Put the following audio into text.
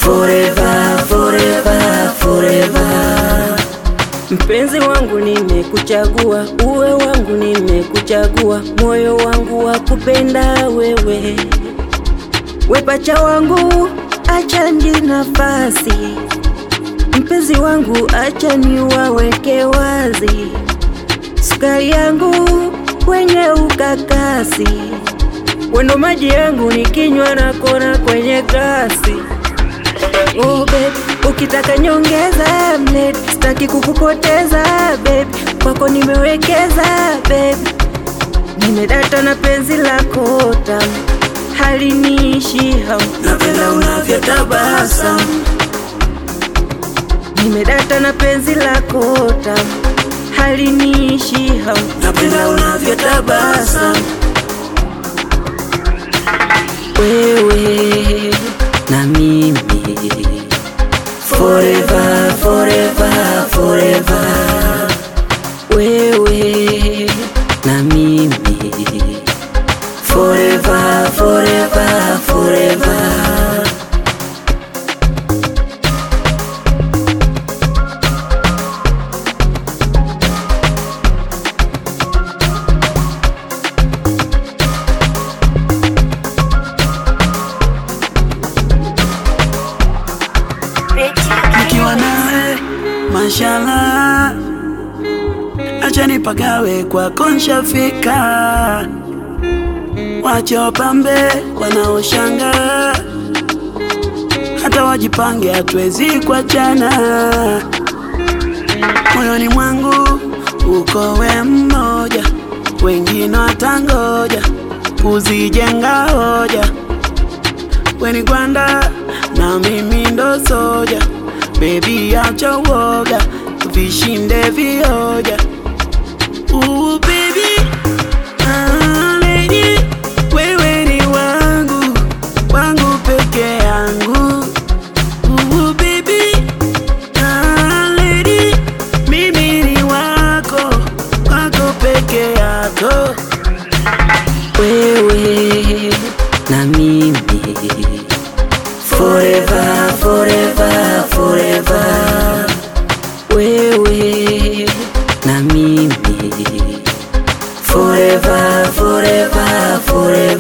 forever, forever, forever. Mpenzi wangu nimekuchagua, uwe wangu nimekuchagua, moyo wangu wa kupenda wewe, wepacha wangu, acha ndi nafasi, mpenzi wangu, acha niwaweke wazi, sukari yangu kwenye ukakasi, wendo maji yangu nikinywa na kona kwenye glasi. Oh babe, ukitaka nyongeza mlet, sitaki kukupoteza babe, kwako nimewekeza babe, nimedata na penzi lako tamu, haliniishi hamu, napenda unavyotabasamu, nimedata na penzi lako tamu, haliniishi hamu, napenda unavyotabasamu wewe na mimi forever, forever, forever. Wewe na mimi forever, forever, forever. nikiwa nawe mashallah, acha nipagawe kwako nshafika, wache wapambe wanaoshanga, hata wajipange, hatuwezi kuachana. Moyoni mwangu uko we mmoja, wengine watangoja kuzijenga hoja weni gwanda na mimi ndo soja, bebi acha uoga, vishinde vioja. Ooh, baby, ah, lady, wewe ni wangu, wangu peke yangu. Ooh, baby, ah, lady, mimi ni wako, wako peke yako. Wewe na mimi forever, forever, forever. Wewe na mimi forever, forever, forever.